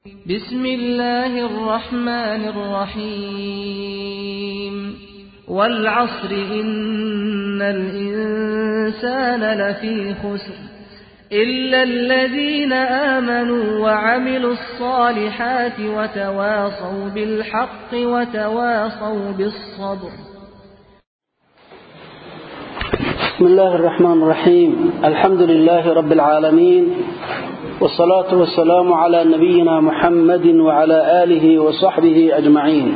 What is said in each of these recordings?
بسم الله الرحمن الرحيم والعصر إن الإنسان لفي خسر إلا الذين آمنوا وعملوا الصالحات وتواصوا بالحق وتواصوا بالصبر بسم الله الرحمن الرحيم الحمد لله رب العالمين والصلاة والسلام على نبينا محمد وعلى آله وصحبه أجمعين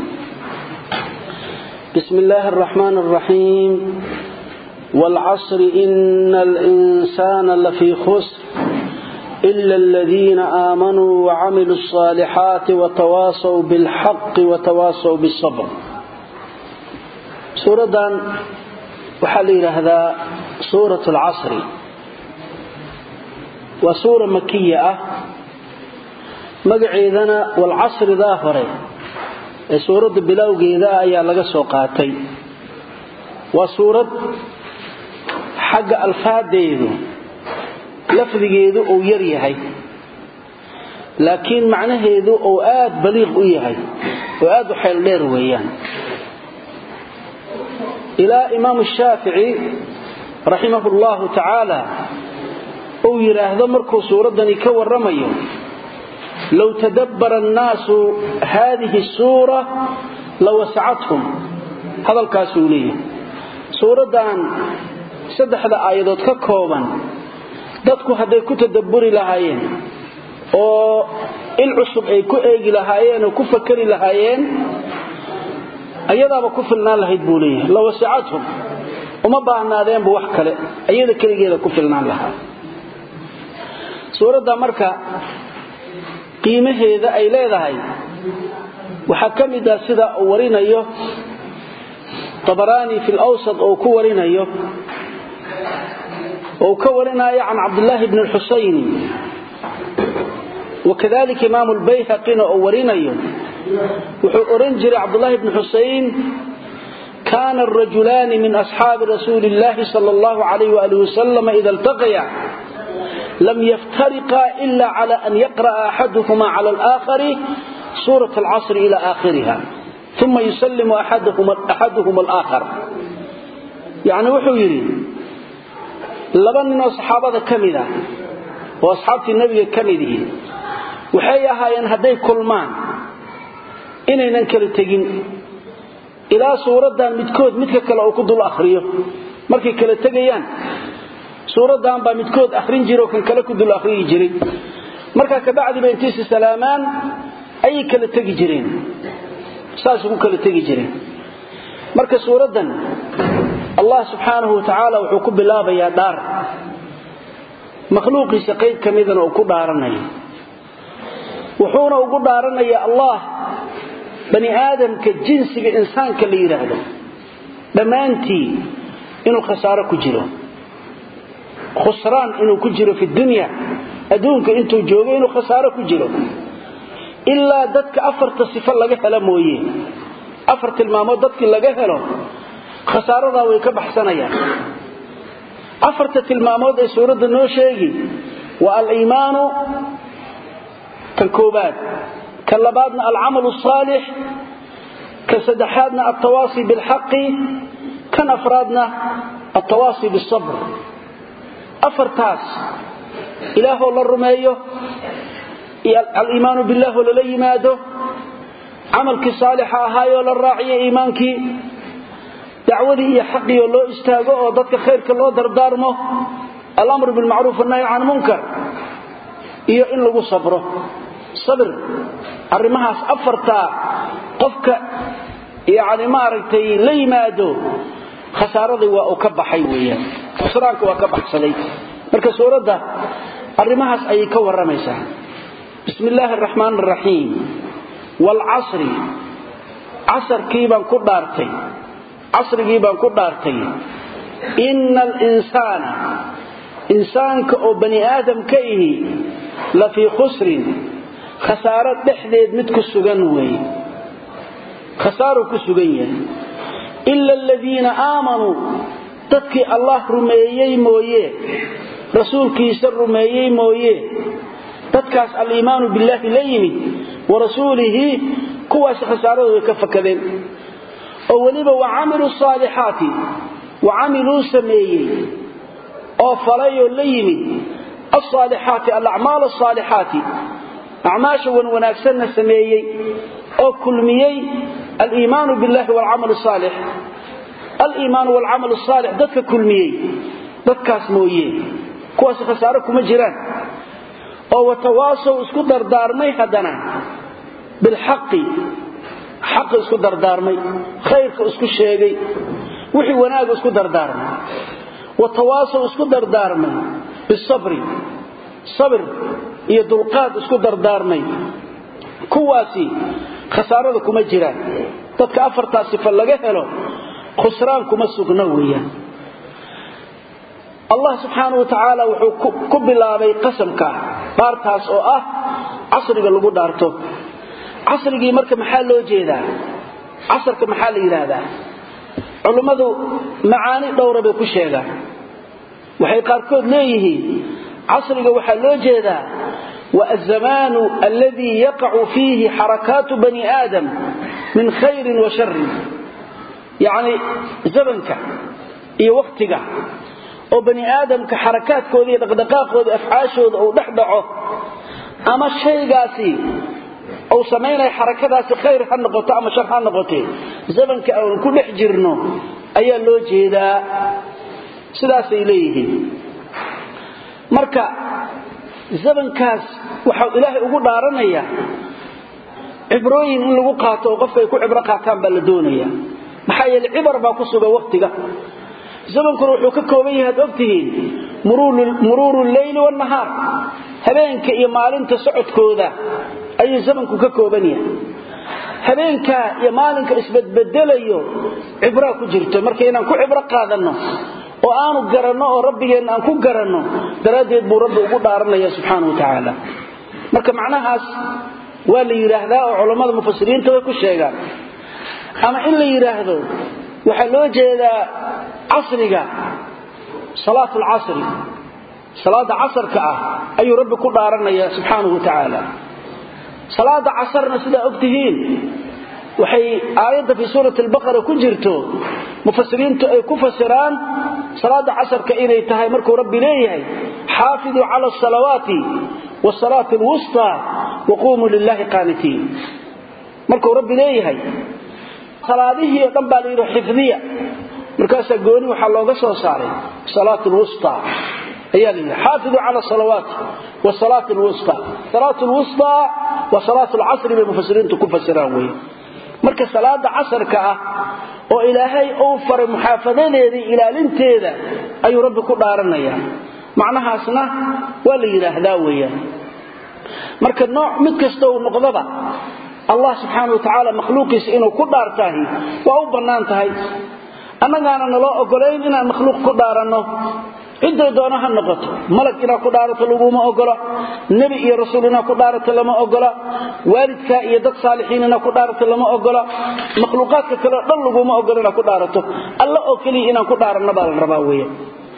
بسم الله الرحمن الرحيم والعصر إن الإنسان لفي خسر إلا الذين آمنوا وعملوا الصالحات وتواصوا بالحق وتواصوا بالصبر سورة وحال هذا سورة العصر waa suura makiya ah magaceedana walcasridaa hore ee suuradda bilowgeeda ah ayaa laga soo qaatay waa suurad xagga alfaadeedu lafdigeedu uu yar yahay laakiin macnaheedu uu aad baliiq u yahay oo aad u xeel dheer weeyaan ilaa imaamu shaafici raximahu llahu tacaala uu yidhaahdo markuu suuraddani ka warramayo low tadabbara annaasu haadihi suura lawasacathum hadalkaasuu leeyahay suuraddan saddexda aayadood ka kooban dadku hadday ku tadabburi lahaayeen oo il cusub ay ku eegi lahaayeen oo ku fakari lahaayeen ayadaaba ku filnaan lahayd buu leeyahay lawasacathum uma baahnaadeenba wax kale ayada keligeeda ku filnaan lahaa suuradda marka qiimaheeda ay leedahay waxaa ka mid ah sida uu warinayo abaraani fi lwsat oo ku warinayo ou ka warinayo can cabdillaahi bni xusayni wakadalika imaamu lbayhaqina oo warinayo wuxuu oran jiray cabdulahi bni xusayn kana arajulaani min asxaabi rasuuli illahi sal allahu alayh wali wasalam ida iltaqaya lm yftariqa ila clى an yaqra'a axaduhma clى اlآkhari suuraة اlcasr ila aakhiriha uma yuslimu axaduhum اlآkhar yani wuxuu yidhi laba ninoo saxaabada ka mid ah oo asxaabtii nebiga ka mid ihi waxay ahaayeen hadday kulmaan inaynan kala tegin ilaa suuraddan midkood midka kale uu ku dul akhriyo markay kala tegayaan suuradan baa midkood arin jiro kan kale ku dul ariyi jiray markaa kabacdiba intiisi salaamaan ayay kala tegi jireen saasay ku kala tegi jireen marka suuraddan allah subxaanahu watacaala wuxuu ku bilaabayaa dhaar makhluuqiisa qayb ka midana uu ku dhaaranayo wuxuuna ugu dhaaranayaa allah bani aadamka jinsiga insaanka la yidhaahdo dhammaantii inuu khasaaro ku jiro khusraan inuu ku jiro fi dunya adduunka intuu joogo inuu khasaaro ku jiro ilaa dadka afarta sifo laga helo mooye afar tilmaamood dadkii laga helo khasaaradaa way ka baxsanayaan afarta tilmaamood ee suuradda noo sheegi waa aliimaanu kan koobaad kan labaadna alcamalu asaalix kan saddexaadna altawaasi bilxaqi kan afraadna altawaasi bisabr afartaas ilaahoo la rumeeyo aliimaanu billaahoo lala yimaado camalkii saalixa ahaayoo la raaciyo iimaankii dacwadii iyo xaqiioo loo istaago oo dadka khayrka loo dardaarmo alamru bilmacruuf annahyi can munkar iyo in lagu sabro sabir arrimahaas afartaa qofka yani maaragtay la yimaado khasaaradii waa uu ka baxay weeyaan khusraanka waa ka baxsaday marka suuradda arrimahaas ayay ka warramaysaa bismi illaahi araxmaan araxiim waalcasri casarkii baan ku dhaartay casrigii baan ku dhaartay ina alinsaana insaanka oo bani aadam ka ihi la fii khusrin khasaaro dhexdeed mid ku sugan weeye khasaaruu ku sugan yahay ila aladiina aamanuu dadkii allah rumeeyey mooye rasuulkiisa rumeeyey mooye dadkaas aliimaanu billaahi la yimid wa rasuulihi kuwaas khasaaradu way ka fakadeen oo weliba wa camiluu saalixaati wa camiluu sameeyey oo falayoo la yimid alsaalixaati alacmaal asaalixaati acmaasha wan wanaagsanna sameeyey oo kulmiyey aliimaanu billahi walcamal saalix aliimaanu walcamal saalix dadka kulmiyey dadkaas mooye kuwaas khasaaro kuma jiraan oo watawaasow isku dardaarmay haddana bilxaqi xaqa isku dardaarmay khayrka isku sheegay wixii wanaaga isku dardaarmay watawaasow isku dardaarmay bisabri sabr iyo dulqaad isku dardaarmay kuwaasi khasaarada kuma jiraan dadka afartaa sifa laga helo khusraan kuma sugna weeyaan allah subxaanau wa tacaala wuxuu ku bilaabay qasamka dhaartaas oo ah casriga lagu dhaarto casrigii marka maxaa loo jeedaa casarka maxaa la yidhaahdaa culummadu macaani dhowra bay ku sheegaan waxay qaarkood leeyihiin casriga waxaa loo jeedaa wa azamaanu alladii yaqacu fiihi xarakaatu bani aadam min khayrin wa sharin yacni zamanka iyo wakhtiga oo bani aadamka xarakaadkooda iyo dhaqdhaqaaqooda afcaashooda uu dhex dhaco ama shaygaasi uu samaynaya xarakadaasi khayr ha noqoto ama shar ha noqote zamanka aan ku dhex jirno ayaa loo jeedaa sidaasay leeyihiin marka zamankaas waxau ilaahay ugu dhaaranaya cibrooyin in lagu qaato oo qofka ay ku cibro qaataan baa la doonaya maxaa yeele cibar baa ku sugan wakhtiga zamankuna wuxuu ka kooban yahay ad ogtihiin muruuru leyli wanahaar habeenka iyo maalinta socodkooda ayuu zamanku ka kooban yahay habeenkaa iyo maalinka isbedbedelayo cibraa ku jirto marka inaan ku cibro qaadanno oo aanu garanno oo rabbigeenna aan ku garanno daraaddeed buu rabbi ugu dhaaranaya subxaana wa tacaala marka macnahaas waa la yidhaahdaa oo culammada mufasiriinta way ku sheegaan ama in la yidhaahdo waxaa loo jeedaa casriga salaat lcasri salaada casarka ah ayuu rabbi ku dhaaranaya subxaanahu wa tacaala salaada casarna sidaa og tihiin waxay aayadda fii suurati albaqara ku jirto mufasiriintu ay ku fasiraan salaada casarka inay tahay markuu rabbi leeyahay xaafiduu cala asalawaati wasalaati alwustaa waquumuu lilahi qaanitiin markuu rabbi leeyahay salaadihii oo dhan baa la yidhi xifdiya markaasaa gooni waxaa looga soo saaray salaat lwusta ayaa la yidhi xaafiduu cala salawaati wasalaat lwusta salaat lwusta waa salaat lcasri bay mufasiriintu ku fasiraan wey marka salaada casarka ah oo ilaahay uu faray muxaafadadeeda iyo ilaalinteeda ayuu rabbi ku dhaaranaya macnahaasna waa la yidhaahdaa weeyaan marka nooc mid kasta uu noqdaba allah subxaana wa tacaala makhluuqiisa inuu ku dhaartaahi waa u bannaan tahay annagaana naloo ogolayn inaan makhluuq ku dhaaranno cidday doono ha noqoto malag inaad ku dhaarato laguma ogola nebi iyo rasuul inaad ku dhaarato lama ogola waalidkaa iyo dad saalixiin inaad ku dhaarato lama ogola makhluuqaadka kaleo dhan laguma ogola inaad ku dhaarato alla oo keliya inaan ku dhaaranno baa la rabaa weeye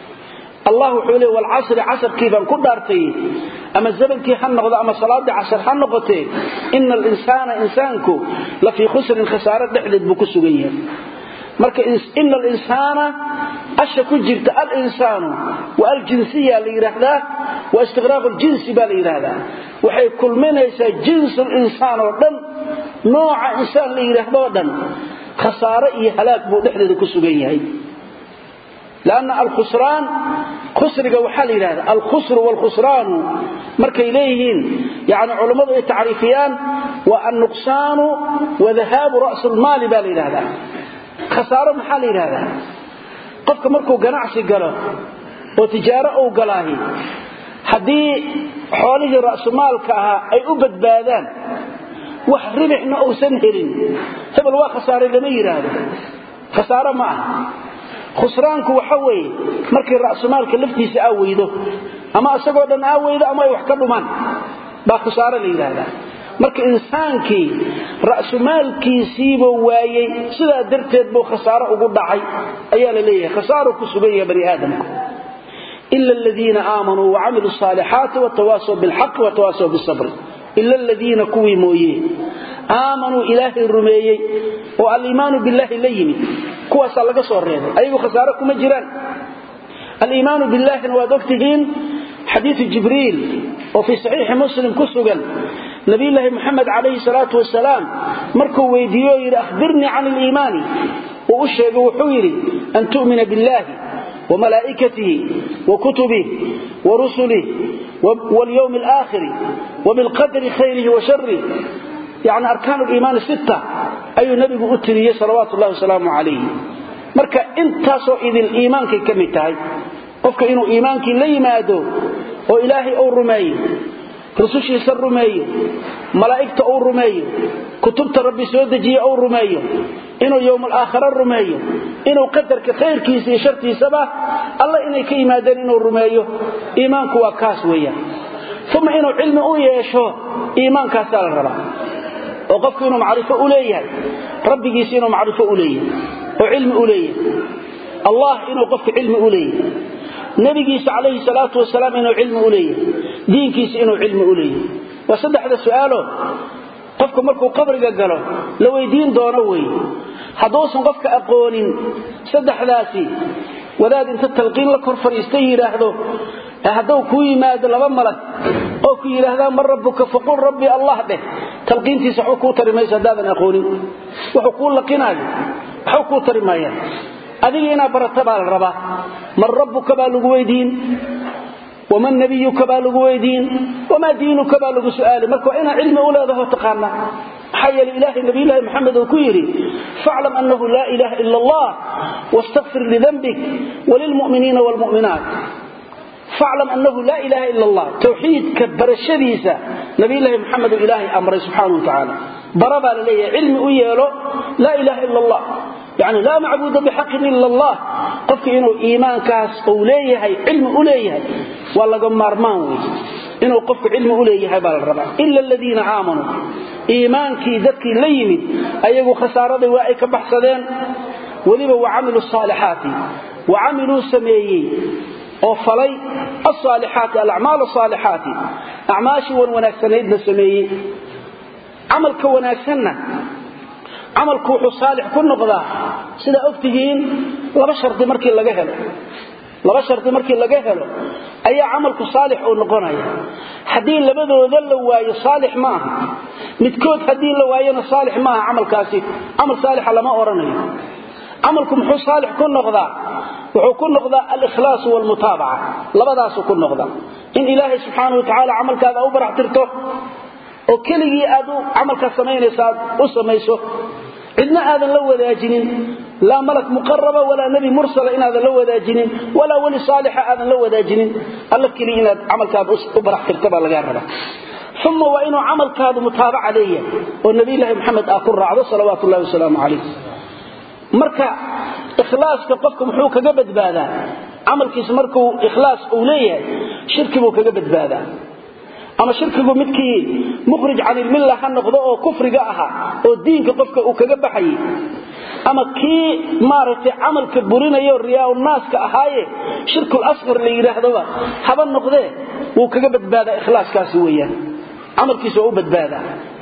allah wuxuu leey walcasri casarkii baan ku dhaartay ama zamankii ha noqdo ama salaadii casar ha noqotee ina alinsaana insaanku la fii khusrin khasaare dhexdeed buu ku sugan yahay marka ina alinsaana asha ku jirta alinsaanu waa aljinsiya la yidhaahdaa waa istiqraaqu ljinsi baa la yidhaahdaa waxay kulminaysaa jinsu linsaan oo dhan nooca insaan la yidhaahdo oo dhan khasaare iyo halaag buu dhexdeeda ku sugan yahay lanna alkhusraan khusriga waxaa la yidhahda alkhusru waalkhusraanu markay leeyihiin yani culammadu ay tacriifiyaan waa annuqsaanu wa dahaabu ra'sulmaali baa la yidhahdaa khasaaro maxaa la yidhahdaa qofka markuu ganacsi galo oo tijaaro uu galaahi haddii xoolihii ra'sumaalka ahaa ay u badbaadaan wax ribixna uusan helin hebel waa khasaaray lama yidhaahdo khasaaro ma aha khusraanku waxa weeye markii ra'sumaalka laftiisa aa weydo ama isagoo dhan aa weydo ama ay wax ka dhumaan baa khasaaro la yidhaahdaa marka insaankii ra'sumaalkiisiibuu waayey sidaa darteed buu khasaaro ugu dhacay ayaa la leeyahay khasaaro ku sugan yahay bani aadamku ila aladiina aamanuu wacamiluu saalixaati watawaasaw bilxaqi watawaasaw bisabri ila aladiina kuwii mooye aamanuu ilaahay rumeeyey oo aliimaanu billaahi la yimid kuwaasaa laga soo reebay ayagu khasaare kuma jiraan aliimaanu billaahina waad ogtihiin xadiiu jibriil oo fii saxiixi muslim ku sugan nabiyulaahi muxamed calayhi salaatu wasalaam markuu weydiiye oo yidhi ahbirnii can aliimaani uu u sheegay wuxuu yidhi an tu'mina billaahi وملائكته وكتبه ورسله واليوم الآخر وبالقدر خيره وشره يعني أركان الإيمان الستة أي نبي أتريه صلوات الله وسلامه عليه marka intaasoo idil iimaankay ka mid tahay qofka inuu iimaankii la yimaado oo ilaahay uu rumeeyo rusushiisa rumeeyo malaa'igta uu rumeeyo kutubta rabbi soo dejiye uu rumeeyo inuu yowmal aakhira rumeeyo inuu qadarka khayrkiisa iyo shartiisaba alla inay ka yimaadeen inuu rumeeyo iimaanku waa kaas weeyaan uma inuu cilmi u yeesho iimaankaasaa la rabaa oo qofku inuu macrifo u leeyahay rabbigiisa inuu macrifo u leeyahay oo cilmi u leeyahay allah inuu qofka cilmi u leeyahay nabigiisa calayhi salaatu wasalaam inuu cilmi u leeyahay diinkiisa inuu cilmi u leeyahay waa saddexda su'aalo qofku markuu qabriga galo la weydiin doono weeye hadduusan qofka aqoonin saddexdaasi wadaad inta talqiin la kor fadhiista yidhaahdo hadduu kuu yimaado laba malag oo ku yidhaahdaan man rabbuka faqul rabbi allah dheh talqiintiisa waxba kuu tari mayso haddaadan aqoonin wuxuu kuu laqinaayo waxba kuu tari maayaan adiga inaad barata baa la rabaa man rabbuka baa lagu weydiin waman nabiyuka baa lagu weydiin wamaa diinuka baa lagu su'aali marka waa inaad cilmi u leedaho taqaana maxaa yeele ilaahay nabiyullaahi maxamed uu ku yidhi faclam annahu laa ilaaha ila allah wastakfir lidanbik walilmu'miniina waalmu'minaat faclam annahu laa ilaaha ila allah towxiidka barashadiisa nabiyullaahi maxamed uu ilaahay amray subxaanahu wa tacaala bara baa la leeyahay cilmi u yeelo laa ilaaha ila allah يعني لا معبود بحق إلا الله قفك إنه إيمان كاس أوليه علم أوليه ولا قمار مانوي إنه قفك علم أوليه بالربع إلا الذين آمنوا إيمان كي ذاتك ليمد أيقوا خسارة وائك بحثدين وذيبا وعملوا الصالحات وعملوا سميي وفلي الصالحات الأعمال الصالحات أعماشي ونكسنيدنا سميي عملك ونكسننا camalku wuxuu saalix ku noqdaa sida ogtihiin laba shardi markii laga helo laba shardi markii laga helo ayaa camalku saalix uu noqonaya haddii labadooda la waayo saalix ma aha midkood haddii la waayona saalix ma aha camalkaasi camal saalixa lama odhanayo camalku muxuu saalix ku noqdaa wuxuu ku noqdaa alikhlaas waalmutaabaca labadaasuu ku noqdaa in ilaahay subxaanau watacaala camalkaada u barax tirto oo keligii aad u camalkaa samaynaysa aad u samayso cidna aadan la wadaajinin laa malak muqaraba walaa nebi mursala inaadan la wadaajinin walaa weli saalixa aadan la wadaajinin alla keliya inaad camalkaada u barax tirta baa lagaa rabaa uma waa inuu camalkaadu mutaabaca leeyahay oo nabiyulaahi maxamed aa ku raacdo salawaatu ullahi wasalaamu calayh marka ikhlaaska qofka muxuu kaga badbaadaa camalkiisa markuu ikhlaas uu leeyahay shirki buu kaga badbaadaa ama shirkigu midkii mukhrij can ilmilla ha noqdo oo kufriga ahaa oo diinka qofka uu kaga baxayay ama kii maaragtay camalka burinayo riyaa naaska ahaaye shirkul asqar la yidhaahdoba haba noqdee wuu kaga badbaadaa ikhlaaskaasi weeyaan camalkiisa waa u badbaadaa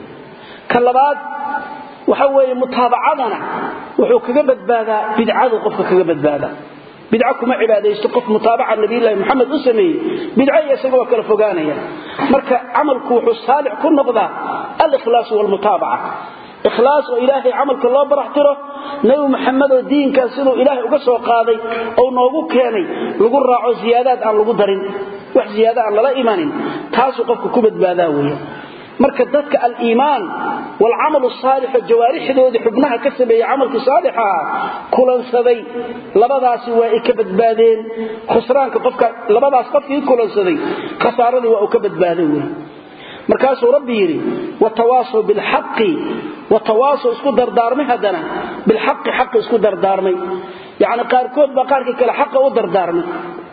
ka labaad waxa weeye mutaabacadana wuxuu kaga badbaadaa bidcadu qofka kaga badbaadaa bidco kuma cibaadaysto qof mutaabaca nabiyullaahi maxamed u sameeyey bidco iyo isaga waa kala fogaanaya marka camalku wuxuu saalix ku noqdaa alikhlaas waalmutaabaca ikhlaas oo ilaahay camalka loo barax tiro nebi maxamed oo diinkaas siduu ilaahay uga soo qaaday oo noogu keenay lagu raaco ziyaadaad aan lagu darin wax ziyaada aan lala imanin taasuu qofka ku badbaadaa weeye marka dadka aliimaan walcamalu saalixo jawaarixdoodii xubnaha ka sameeyey camalkii saalixaha kulansaday labadaasi waa ay ka badbaadeen khusraanka qofka labadaas qofkii kulansaday khasaaradii waa uu ka badbaaday wey markaasuu rabbi yidhi watawaasaw bilxaqi watawaasaw isku dardaarmay haddana bilxaqi xaqi isku dardaarmay yacni qaarkood baa qaarkii kale xaqa u dardaarmay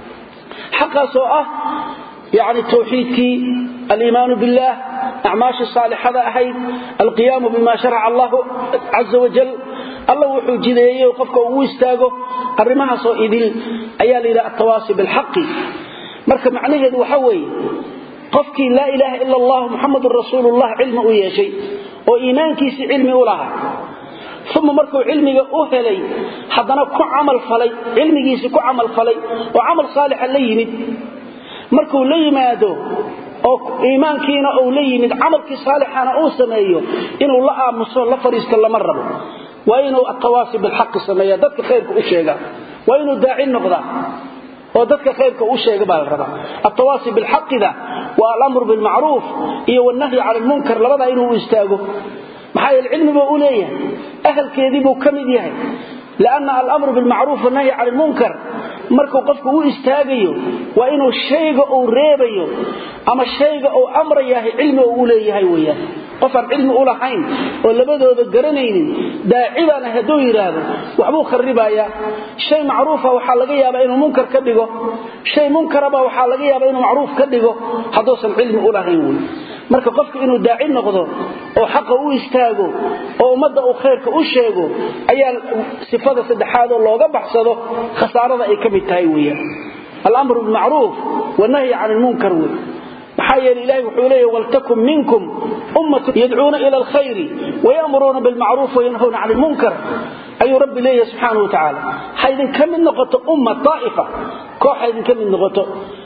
xaqaasoo ah يعني توحيدكي الإيمان بالله أعماش الصالحة أحيد القيام بما شرع الله عز وجل الله وحو جديه وقفك ووستاقه الرماها صائدين أيال إلى التواصي بالحق marka macnaheedu waxa weeye qofkii laa ilaaha ila allah muxamadun rasuulullah cilmi u yeeshay oo iimaankiisii cilmi u lahaa uma markuu cilmiga u helay haddana ku camal falay cilmigiisii ku camal falay oo camal saalixa la yimid markuu la yimaado oo iimaankiina uu la yimid camalkii saalixana uu sameeyo inuu la aamuso la fadhiisto lama rabo waa inuu atawaasi bilxaqi sameeya dadka khayrka u sheega waa inuu daaci noqdaa oo dadka khayrka u sheega baa la rabaa atawaasi bilxaqida waa alamru bilmacruuf iyo wannahyi cala lmunkar labadaa inuu istaago maxaa yeele cilmi buu u leeyahay ahalkeedii buu ka mid yahay lianna alamru bilmacruuf wannahyi cala lmunkar markuu qofku u istaagayo waa inuu shayga uu reebayo ama shayga uu amrayahay cilmi uu u leeyahay weyaan qof aan cilmi u lahayn oo labadooda garanaynin daacibaana hadduu yidhaahdo waxbuu kharibayaa shay macruufa waxaa laga yaabaa inuu munkar ka dhigo shay munkaraba waxaa laga yaabaa inuu macruuf ka dhigo hadduusan cilmi u lahayn wey marka qofka inuu daaci noqdo oo xaqa u istaago oo ummadda uu khayrka u sheego ayaa sifada saddexaad oo looga baxsado khasaarada ay ka mid tahay weeyaan alamru bilmacruuf wanahyi can lmunkar wey maxaa yeele ilahi wuxuu leeya waltakun minkum ummatun yadcuuna ila alkhayri wayamuruuna bilmacruuf wayanhawna can lmunkar ayuu rabbi leeyahay subxaanau watacaala ha idinka mid noqoto umma aa'ifa koox ha idinka mid noqoto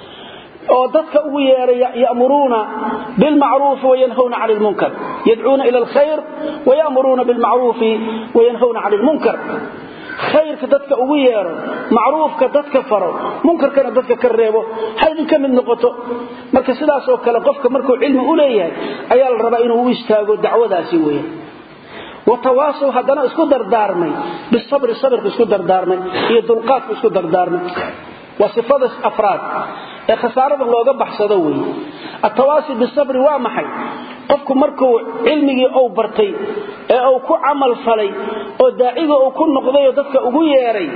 oo dadka ugu yeeray yamuruuna bilmacruufi wayanhawna can lmunkar yadcuuna ila alkhayr wayamuruuna bilmacruufi wayanhawna can lmunkar khayrka dadka ugu yeero macruufka dadka faro munkarkana dadka ka reebo ha idinka mid noqoto marka sidaasoo kale qofka markuu cilmi u leeyahay ayaa la rabaa inuu u istaago dacwadaasi weyan watawaasow haddana isku dardaarmay bisabri sabirka isku dardaarmay iyo dulqaadka isku dardaarmay waa sifada afraad ee khasaarada looga baxsado wey atawaasi bisabri waa maxay qofku markuu cilmigii uu bartay ee uu ku camal falay oo daaciga uu ku noqdayoo dadka ugu yeeray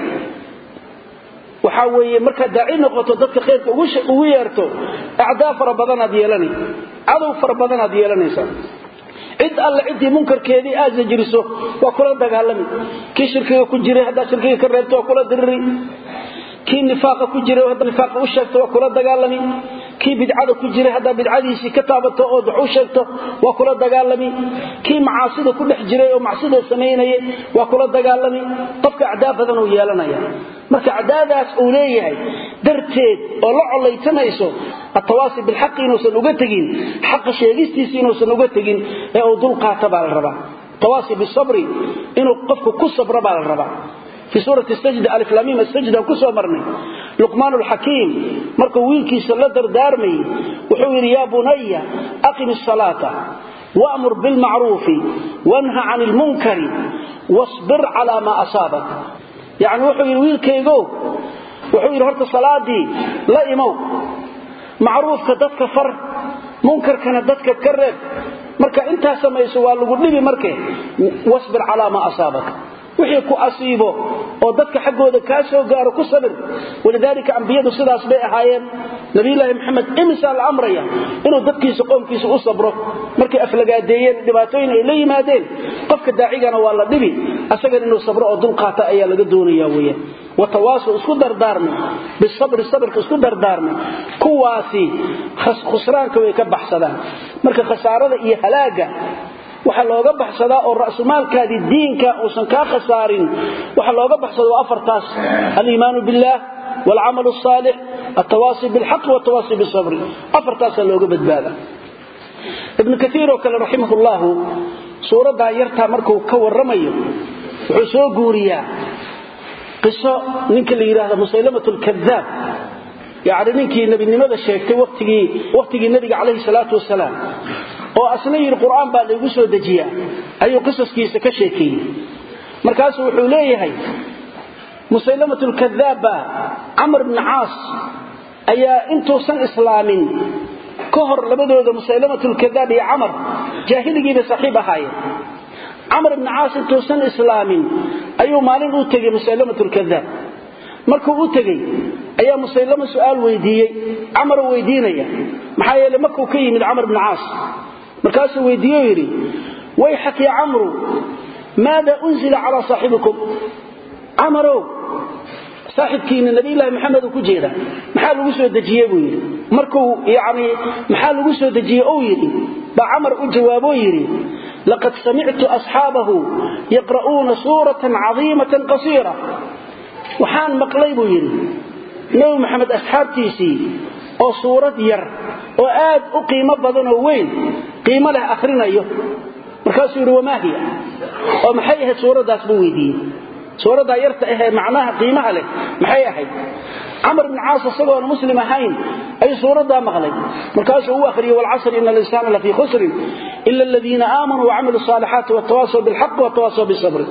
waxaa weeye markaad daaci noqoto dadka khayrka ugu yeerto acdaa fara badanaad yeelanay cadow fara badanaad yeelanaysaa cid alle ciddii munkarkeedii aad sajriso waa kula dagaalami kii shirkiga ku jiray haddaad shirkiga ka reebto waa kula diriri kii nifaaqa ku jiray haddaad nifaaqa u sheegto waa kula dagaalami kii bidcada ku jiray haddaad bidcadiisii ka taabato ood wax u sheegto waa kula dagaalami kii macaasida ku dhex jiray oo macsida samaynayay waa kula dagaalami qofka acdaa badan uu yeelanaya marka acdaadaas uu leeyahay darteed oo la collaytamayso atawaasi bilxaqi inuusan uga tegin xaqa sheegistiisi inuusan uga tegin ee uu dulqaata baa la rabaa tawaasi bisabri inuu qofku ku sabro baa la rabaa في سورة السجدة ألف لاميم السجدة كسو مرني لقمان الحكيم مركو ويلكي سلدر دارمي وحوير يا بني أقم الصلاة وأمر بالمعروف وانهى عن المنكر واصبر على ما أصابك يعني وحوير ويلكي يقو وحوير هرت الصلاة دي لا إمو معروف كدتك فر منكر كان دتك كرب مركا انت سميسو والغو دبي مركه واصبر على ما أصابك wixii ku asiibo oo dadka xaggooda kaa soo gaaro ku sabir walidaalika ambiyadu sidaas bay ahaayeen nabiyulaahi maxamed imisaa la amraya inuu dadkiisa qoomkiisa u sabro markay aflagaadeeyeen dhibaatooyin ay la yimaadeen qofka daacigana waa la dhibi asagana inuu sabro oo dulqaata ayaa laga doonaya weeyaan watawaasu isku dardaarmay bisabri sabirka isku dardaarmay kuwaasi khusraanka way ka baxsadaan marka khasaarada iyo halaaga waxa looga baxsadaa oo ra'sumaalkaadii diinka uusan kaa khasaarin waxa looga baxsada waa afartaas aliimaanu billaah والعمل الصالح التواصي بالحق والتواصي بالصبر أفرتاس لوغ بدبادا ابن كثير وكال رحمه الله سورة يرتا مركو كور رمي وحسو قوريا قصة ننك اللي يراهد مسيلمة الكذاب يعني ننك نبي نماذا شيكتي وقتي وقتي النبي عليه الصلاة والسلام oo asna yiri quraan baa lagu soo dajiya ayuu qisaskiisa ka sheekay markaas wuxuu leeyahay musaylamatul kadhaaba amr ibn aas ayaa intuu san islaamin ka hor labadooda musaylamatul kadhaab iyo amr jaahiligiiba saaxiib ahaayeen amr ibn aas intuu san islaamin ayuu maalin u tagay musaylamatul kadhaab markuu u tagay ayaa musaylama su'aal weydiiyay amr weydiinaya maxaa yeelay markuu ka yimid amr ibn aas markaasuu weydiiyo yidhi wayxak ya camru maada unzila calaa saaxibikum camarow saaxibkiina nabiyullaahi maxamed uu ku jeeda maxaa lagu soo dejiyey buu yidhi markuu yacni maxaa lagu soo dejiyey ou yidhi baa camar u jawaaboo yidhi laqad samictu asxaabahu yaqra'uuna suuratan cadiimatan qasiira waxaan maqlay buu yidhi nebi maxamed asxaabtiisii oo suurad yar oo aad u qiimo badan oo weyn qiimo leh akhrinayo markaasuu yidhi wamaa hiya oo maxay ahayd suuraddaas buu weydiiyey suuraddaa yarta ahee macnaha qiimaha leh maxay ahayd camar ibn caas isagoona muslim ahayn ayuu suuraddaa maqlay markaasuu u akhriyey walcasri ina alinsaana lafii khusrin ila aladiina aamanuu wacamiluu saalixaati watawaasaw bilxaqi watawaasaw bisabri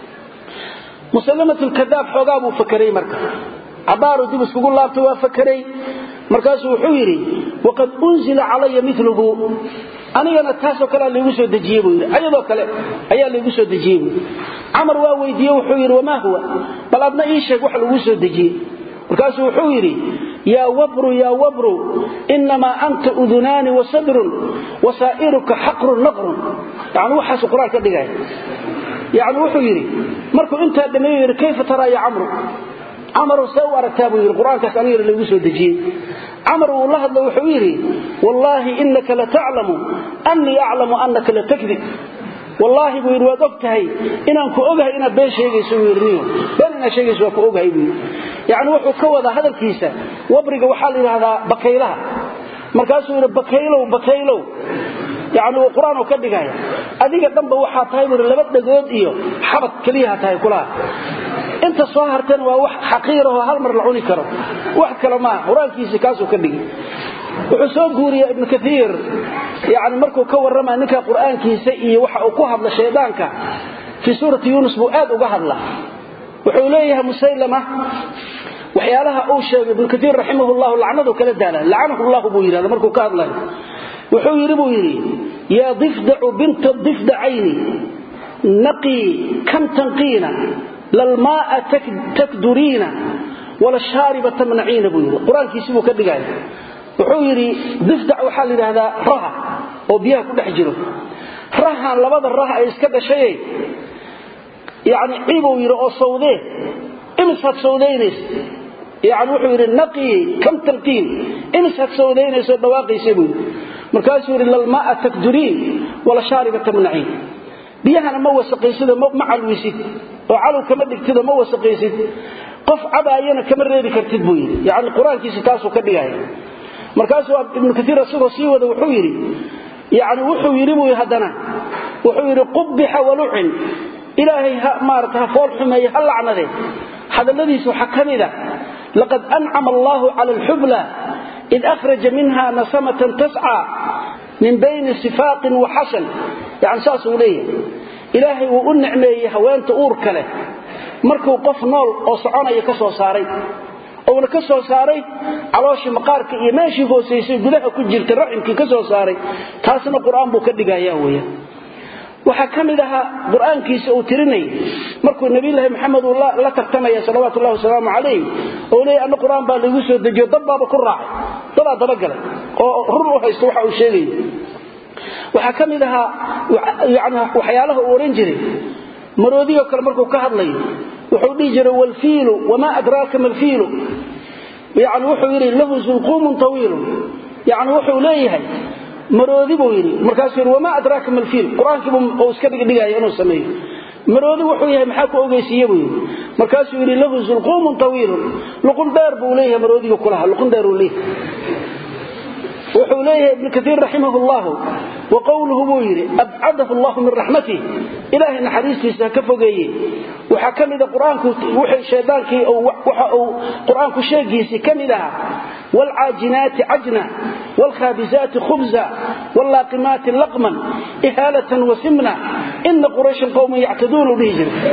musallamat lkadaab xoogaa buu fakeray marka cabaaru dib iskugu laabtay waa fakeray markaasuu wuxuu yidhi waqad unzila calaya miluhu anigana taasoo kalea laygu soo dejiyey buu yidhi ayadoo kale ayaa laygu soo dejiyey buu camar waa weydiiye wuxuu yidhi wamaa huwa bal adna ii sheeg wax lagu soo dejiyey markaasuu wuxuu yidhi yaa wabru yaa wabru inamaa anta udunaani wasadrun wasaa'iruka xaqrun naqrun yani waxaasu qur-aan ka dhigaya yani wuxuu yidhi markuu intaa dhameeyo yidhi kayfa taraa ya camru camarow see u aragtaa buu yidhi qur-aankaas anigana laygu soo dejiyey camar wuu la hadlo wuxuu yidhi wallaahi inaka lataclamu annii aclamu annaka latakdib wallaahi buu yidhi waad og tahay inaan ku ogahay inaad been sheegayso buu yidhi niyo been inaad sheegayso waa ku ogahay buu yidhi yacni wuxuu ka wadaa hadalkiisa wabriga waxaa la yidhaahdaa bakaylaha markaasuu yidhi bakaylow bakaylow yacni uu qur-aan ka dhigaya adiga dhanba waxaa tahay buu yidhi laba dhagood iyo xabad keliyaha tahay kulaha inta soo harteen waa wax xaqiirahoo hal mar la cuni karo wax kale maaha qur-aankiisi kaasuu ka dhigi wuxuu soo guuriya ibnu kaiir yani markuu ka warrama ninka qur-aankiisa iyo waxa uu ku hadla shaydaanka fii suurati yuunus buu aad uga hadla wuxuu leeyahay musaylama waxyaalaha uu sheegay ibnu kaiir raximah llahu lacnadu kala daala lacanahu llahu buu yidhahda markuu ka hadlayo wuxuu yidhi buu yidhi yaa difdacu binta difdacayni naqii kam tanqiina lalmaaa takduriina wala shaariba tamnaciina buu yidhi qur-aankiisi buu ka dhigaya wuxuu yidhi difdac waxaa la yidhaahdaa raha oo biyaha ku dhex jiro rahan labada rah ay iska dhashaye yani cibuu yidhi oo sawdee imisaad sawdaynaysa yani wuxuu yidhi naqii kam talqiin imisaad sawdaynaysaoo dhawaaqaysa buu yidhi markaasuu yidhi lalmaaa takduriin wala shaariba tamnaciin biyahana ma wasaqaysido ma calwisid oo calow kama dhigtido ma wasaqaysid qof cabaayana kama reebi kartid buu yidhi yani qur-aankiisi taasuu ka dhigaya markaasuu ibnu kaiir isagoo sii wada wuxuu yidhi yani wuxuu yidhi buu haddana wuxuu yidhi qubbixa walucin ilaahay maarata ha fool xumeeye ha lacnade hadalladiisa waxaa ka mida laqad ancama allaahu cala alxubla id akhraja minha nasamatan tascaa min bayni sifaaqin wa xasan yani saasuu leeyahay ilaahay wuu u nicmeeyey haweenta uurka leh markuu qof nool oo soconaya ka soo saaray ouna ka soo saaray calooshii maqaarka iyo meeshii hoosaysay gudaha ku jirtay raximkii ka soo saaray taasna qur-aan buu ka dhigaya weya waxaa ka mid ahaa qur-aankiisa uu tirinayay markuu nabiyulaahi maxamed uu la tartamaya salawaatu ullahi wasalaamu calayh oo leeyay anna qur-aan baa laygu soo dejiyo dad baaba ku raacay dadaa dabagalay oo run u haysto waxa uu sheegay waxaa ka mid ahaa yani waxyaalaha uu odhan jiray maroodigo kale markuu ka hadlayo wuxuu dhihi jiray wlfiilu wamaa adraaka malfiilu yani wuxuu yidhi lahu zulquumun tawiilun yani wuxuu leeyahay maroodi buu yidhi markaasuu yidhi wamaa adraaka malfiil qur-aankiibu iska dhigdhigaya inuu sameeyo maroodi wuxuu yahay maxaa ku ogeysiiye buu yidhi markaasuu yidhi lahu zulquumun tawiilun luqun dheer buu leeyahay maroodiga kulaha luqun dheeruu leeyahay wuxuu leeyahay ibnu kaiir raximah llahu wa qowluhu buu yidhi abcadahu allahu min raxmatih ilaahay naxariistiisa ha ka fogeeye waxaa ka mida qur-aanku wixii shaydaankii waxa uu qur-aanku sheegiisii ka mid ahaa waalcaajinaati cajna waalkhaabisaati khubza wallaaqimaati laqman ihaalatan wasimna ina qurayshan qowman yactaduun u dhihi jiray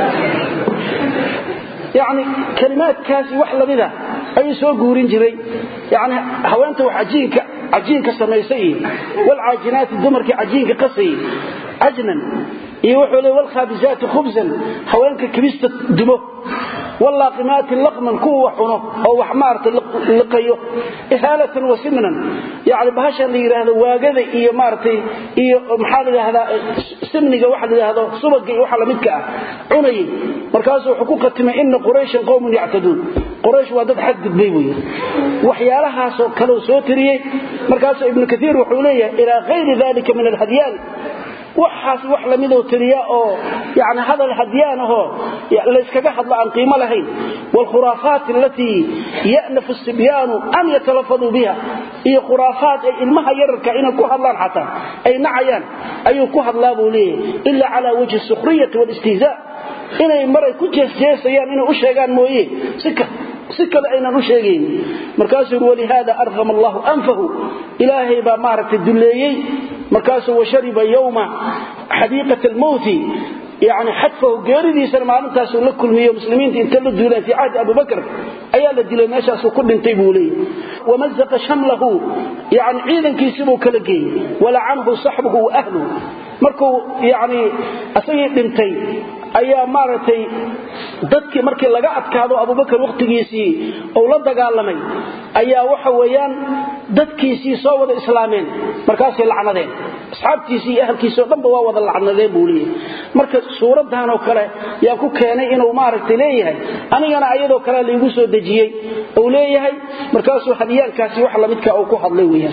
yani kalimaadkaasi wax lamida ayuu soo guurin jiray yani haweenta wax ajiinka cajiinka samaysay iyo wlcaajinaati dumarkii cajiinka qasayey cajnan iyo wuxuu le wlkhaabisaati khubsan haweenka kibista dumo wallaaqimaati laqman kuwa wax cuno oo wax maaragtay liqayo ihaalatan wa simnan yacni bahashan la yidhaahdo waagada iyo maaragtay iyo maxaa la yidhahdaa simniga waxa la yidhaahdo subaga iyo waxa lamidka ah cunayay markaasuu wuxuu ku khatimay ina qurayshan qowmun yactaduun quraysh waa dad xadgudbay buu yidhi waxyaalahaasoo kaleu soo tiriyey markaasuu ibnu kaiir wuxuu leeyahay ilaa hayri dalika min alhadyaan waxaas wax lamidoo tiriya oo yani hadal hadyaan ahoo layskaga hadlo aan qiimo lahayn waalkhuraafaat alatii ya'nafu sibyaanu an yatalafaduu biha iyo khuraafaat ay ilmaha yararka inay ku hadlaan xataa ay nacayaan ayuu ku hadlaa buu leeyahay ila cala wajhi sukhriyati waalistihzaa inay maray ku jeesjeesayaan inay u sheegaan mooye si kale aynan u sheegayn markaasuu yuri walihaada arqama allahu anfahu ilaahay baa maaragtay dulleeyey markaasuu washariba yowma xadiiqat almowti yani xadfahu geeridiisana maalintaasuu la kulmiyo muslimiinta inta la duulaan fii cahdi abubakr ayaa la dilay meeshaasuu ku dhintay buu leeyahy wamazaqa shamlahu yani ciidankiisibuu kala geeyey walacanhu saxbuhu wa ahluhu markuu yani asagii dhintay ayaa maaragtay dadkii markii laga adkaado abubakar wakhtigiisii uu la dagaalamay ayaa waxa weeyaan dadkiisii soo wada islaameen markaasay lacnadeen asxaabtiisii iyo ahalkiisii o dhanba waa wada lacnadeen buu leeyahay marka suuraddan oo kale yaa ku keenay inuu maaragtay leeyahay anigana ayadoo kale laygu soo dejiyey uu leeyahay markaasuu hadyaankaasi wax lamidka uu ku hadlay weyaan